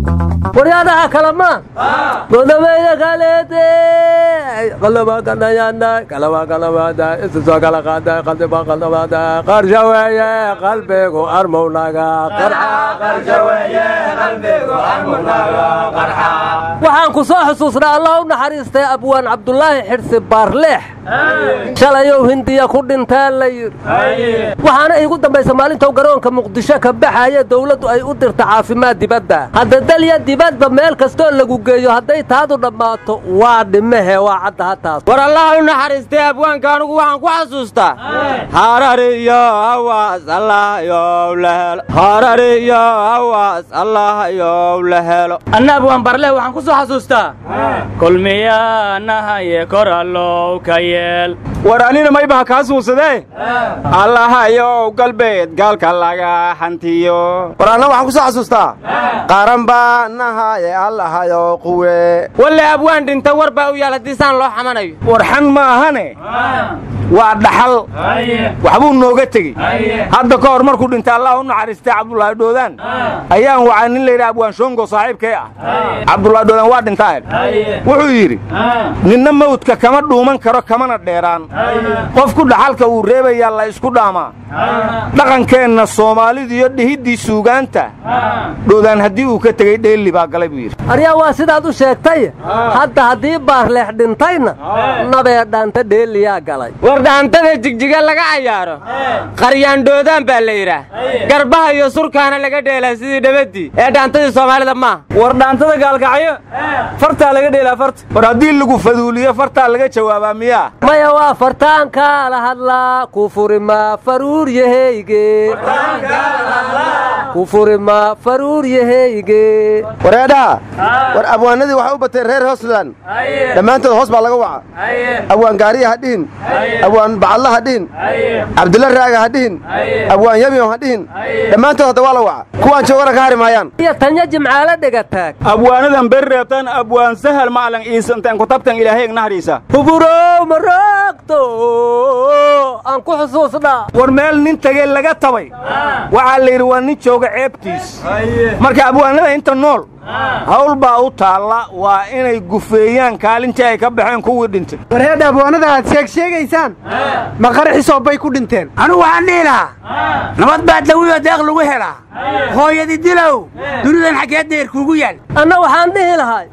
waryaadaha kalamaan godobeeya kaleete qalaba kanayana kalaba kalabada isisoo kala qaada qaldiba qaldabada qarsha weeye qalbigu armownaga waxaan ku soo xusuusnaa allah u naxariistay abwaan cabdulaahi xidhsi baarleex shalayow hindiya ku dhintaa la yidhi waxaana iigu dambaysa maalintou garoonka muqdisho ka baxaya dawladdu ay u dirta caafimaad dibadda hadda dalya dibadba meel kastoo lagu geeyo hadday taadu dhammaato waa dhimehe waa cadda hataas war allaha u naxariistay abwaanka anugu waxaan ku xasuustaa harariyo hawaas allahayow la helo harariyo hawaas allahayow la helo anna abwaan barle waxaan ku soo xasuustaa kulmiyaanahaye korallow ka yeel war anina maybaha kaa suusadee allahayow galbeed gaalka laga hantiyo war anna waxaan ku soo xasuustaa qaran baa nahaye allahayow quwe walle abwaan dhinta war baa u yaal haddii saan loo xamanayo warxan ma ahane waa dhaxal waxbuu nooga tegey hadda ka hor markuu dhintay allah u naxariistay cabdulaahi dhoodaan ayaan wacay nin layidhaha abwaan shongo saaxiibkee ah cabdulaahi dhoodaan waa dhintaa wuxuu yidhi ninna mawdka kama dhuuman karo kamana dheeraan qofku dhaxalka uu reebayaa la isku dhaamaa dhaqankeenna soomaalidu iyo dhihiddii suugaanta dhoodaan haddii uu ka tegey dheelli baa galay buu yidhi aryaa waa sidaad u sheegtay hadda haddii baarleex dhintayna nabee dhaanta dheeliyaa galay war dhaantada jigjiga laga cayaaro qaryaandhoodaan baa la yidhaah garbaha iyo surkaana laga dheelaa sidii dhabaddii ee dhaantadii soomaalida maaha war dhaantada gaalkacyo fartaa laga dheelaa farta war haddii lagu faduuliyo fartaa laga jawaabaa miyaa maya waa fartaankaa la hadlaa ku furima faruuryahayge ku furima faruuryahayge wareedhaha war abwaanadii waxay u bateen reer hoosland dhammaantood hoos baa laga waca abwaan gaariya ha dhihin abwaan bacadla ha dhihin cabdilla raaga ha dhihin abwaan yamiyo ha dhihin dhammaantood hadda waa la waca kuwaan joogana ka hari maayaan iyo tanya jimcaale dhegataag abwaanadan beri reebtan abwaan sahal maclan iisanteen kutabtan ilaahay naxariisa huburow maroogto aan ku xusuusnaa war meel nin tegey laga tabay waxaa la yidhi waa nin jooga ceebtiis marka abwaanada inta nool hawl baa u taalla waa inay gufeeyaan kaalintii ay ka baxeen kuwii dhintay warheedha abwaanada aad sheeg sheegaysaan ma qaraxisoo bay ku dhinteen anugu waxaan dhihi lahaa nabad baa dawiyo deeq lagu helaa hooyadi dilow dunidan xaggee deer kuugu yaal anna waxaan dhihi lahay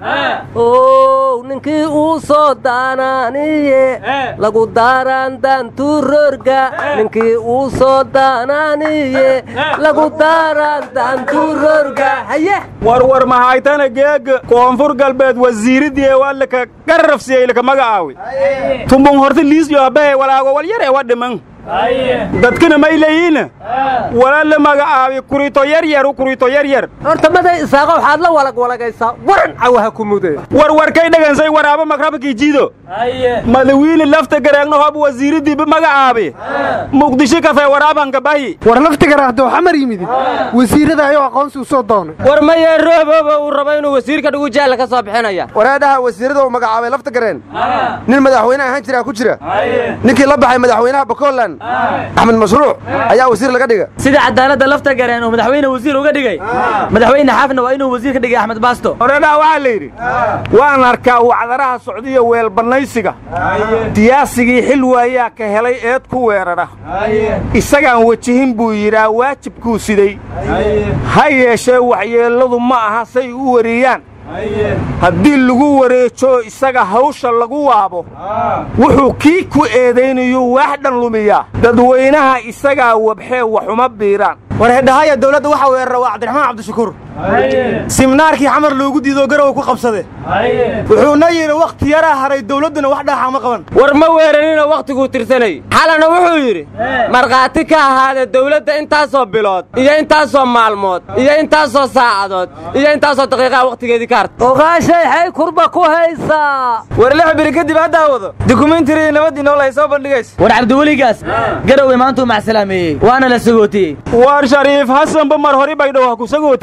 ow ninkii uu soo daanaaniye lagu daaraan daantuurorga ninkii uu soo daanaaniye lagu daaraan daantuurorga haye warwar mahaytana geega koonfur galbeed wasiiridii waa laka garrafsiyey laka magacaawi tumbun horta liisyo abahe walaago walyare wa dhiman dadkana may leeyihiin wala la magacaabi kurito yaryaru kurito yaryar horta maday isaaqa waxaad la walagwalagaysaa waran cawaha ku mude warwarkay dhagansay waraabo makrabakii jiido madawiine lafta gareegno hob wasiiridiiba magacaabi muqdisho kafee waraabanka bahi war laftigara hadduu xamar yimid wasiirada ayuu aqoonsi u soo doonay war mayee roobooba uu rabo inuu wasiirka dhugu jaalla ka soo bixinaya wareedhaha wasiirada uu magacaabay lafta gareen nin madaxweyne ahaan jiraa ku jira ninkii la baxay madaxweynaha bakoland axmed mashruuc ayaa wasiir laga dhiga sida cadaaladda lafta gareen uu madaxweyne wasiir uga dhigay madaxweyne xaafna waa inuu wasiir ka dhigay axmed baasto horeedhaha waxaa la yidhi waan arkaa wacdaraha socdiya weelbannaysiga siyaasigii xil waayaa ka helay eed ku weerara isagaan wejihin buu yidhaa waajibkuu siday ha yeeshee waxyeelladu ma aha say u wariyaan haddii lagu wareejo isaga hawsha lagu waabo wuxuu kii ku eedaynayuu waax dhan lumiyaa dadweynaha isagaa wabxee waxuma biiraan war hedhahaya dawladda waxaa weerara waa cabdiraxmaan cabdishakuur siminaarkii xamar loogu diidoo garowa ku qabsade wuxuuna yidhi wakhti yaraa haray dawladduna wax dhaaxa ma qaban war ma weeraninoo wakhtiguu tirsanay xalana wuxuu yidhi markhaati ka ahaada dawladda intaasoo bilood iyo intaasoo maalmood iyo intaasoo saacadood iyo intaasoo daqiiqaha wakhtigeedii ka harta ogaashay xay kurba ku haysaa war lix biri kadib haddaa wado dukumentariii nabaddii nool ay soo bandhigaysa war cabdiweligaas garowe maantuu macsalaameeyey waana la sagootiyey war shariif xasanba mar hori baydhow ha ku sagootini una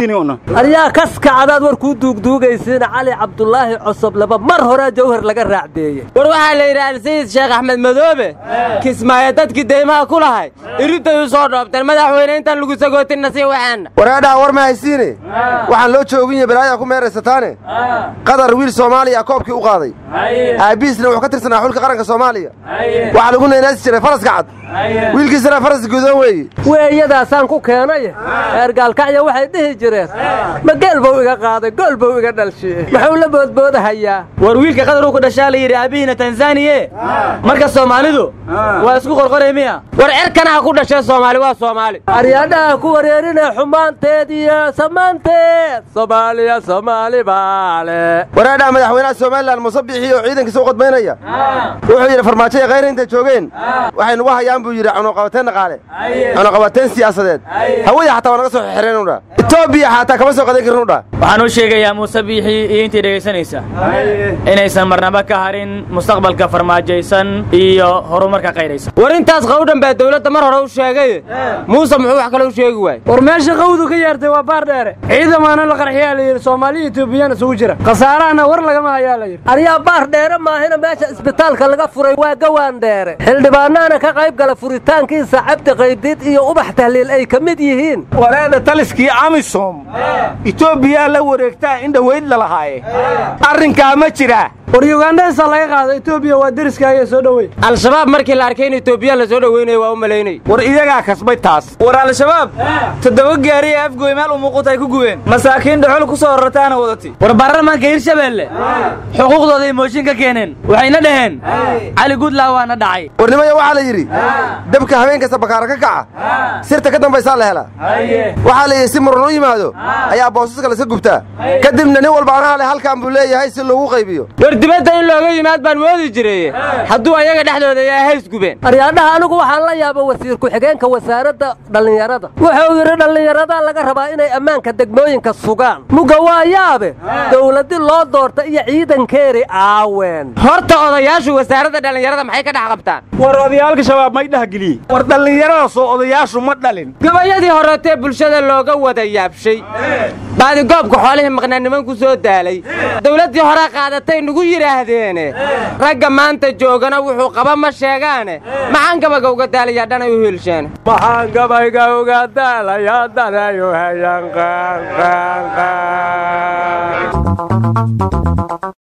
aryaa kaskacadaad war kuu duugduugaysiina cali cabdulaahi cosob laba mar horea jawhar laga raacdeeye war waxaa la yidhi alsayid sheekh axmed madoobe kismaayo dadkii deymaha ku lahay iridday u soo dhoobteen madaxweyne intaan lagu sagootinna sii waxaanna waraadhaha war ma haysiine waxaan loo joogin iyo balaayaa ku meeraysataane qatar wiil soomaaliya koobkii u qaaday aabbihiisna wuxuu ka tirsanaa xulka qaranka soomaaliya waxaa lagu naynaasi jiray faraska cad wiilkiisana faras gudoon weeye weeyadaasaan ku keenay eergaalkacya waxay dhihi jireen ma geel buu iga qaaday gool buu iga dhalshiye muxuu la boodboodahayaa war wiilka qatar uu ku dhashaa la yidhi aabbihiina tanzaniye marka soomaalidu waa isku qorqoray miya war cerkana ha ku dhashee soomaali waa soomaali aryaadhaha ku wareerinaya xumaanteed iyo samaanteed soomaaliya soomaali baale waraadhaha madaxweynaha somalilan muuse bixii oo ciidankiisa u qodmaynaya wuxuu yidhi farmaajo iyo khayra intay joogeen waxay nugu hayaan buu yidhi cunuqabateen dhaqaale cunuqabateen siyaasadeed hawada xataa waa naga soo xireen udha etoobiya xataa kama soo qadan karin udha waxaan u sheegayaa muuse biixii iyo intii dhegaysanaysa inaysan marnaba ka harin mustaqbalka farmaajaysan iyo horumarka qayraysa war intaas qawdhan baa dawladda mar hore u sheegay muuse muxuu wax kale u sheegi waayey war meesha qawdu ka yeertay waa baar dheere ciidamaana la qarxiyaa la yidhi soomaaliya etoobiyaan isugu jira khasaarahana war lagama hayaa la yidhi aryaa baar dheere maahina meesha isbitaalka laga furay waa gawaan dheere xildhibaanaana ka qayb gala furitaankiisa cabdi qaybdiid iyo ubax tahliil ay ka mid yihiin walaada taliskii amisom etoobiyaa la wareegtaa in dhowayd la lahaaye arrinkaa ma jiraa war yugandhaysaa laga qaada etoobiya waa deriskaaga soo dhowey al-shabaab markii la arkay in etoobiya la soo dhoweynaya waa u malaynay war iyagaa kasbay taas war al-shabaab toddoba gaari ee afgooy meel u muuquta ay ku gubeen masaakiin dhaxol ku soo rarataana wadati war baarlamaanka hirshabeelle xuquuqdooday mooshin ka keeneen waxayna dhaheen cali guudlaa waana dhacay warnimaya waxaa la yidhi dabka habeen kasta bakaara ka kaca sirta ka dambaysaa la helaa waxaa la yidhi si muran u yimaado ayaa boosaska laska gubtaa kadibna nin walba anaha le halkan buu leeyahay si loogu qaybiyo war dibadda in looga yimaad baan moodi jiray hadduu ayaga dhexdooda ayaa hays gubeen aryaadhaha anigu waxaan la yaaba wasiir ku-xigeenka wasaaradda dhallinyarada wuxuu yidhi dhallinyarada laga rabaa inay ammaanka degmooyinka sugaan muga waa yaabe dowladi loo doorta iyo ciidankeeri aaween horta odayaashu wasaaradda dhallinyarada maxay ka dhex qabtaan war odayaalka shabaab may dhahgeliyey war dhallinyarada soo odayaashu ma dhalin gabayadii horeetee bulshada looga wada yaabshay baadigoobka xoolihii maqnaa nimanku soo daalay dawladdii horaa qaadatay nugu yidhaahdeene ragga maanta joogana wuxuu qaba ma sheegaane maxaan gabayga uga daalayaa dhanay u hiilsheene maxaan gabayga uga daalayaa danayu hayan qaan qaan qaan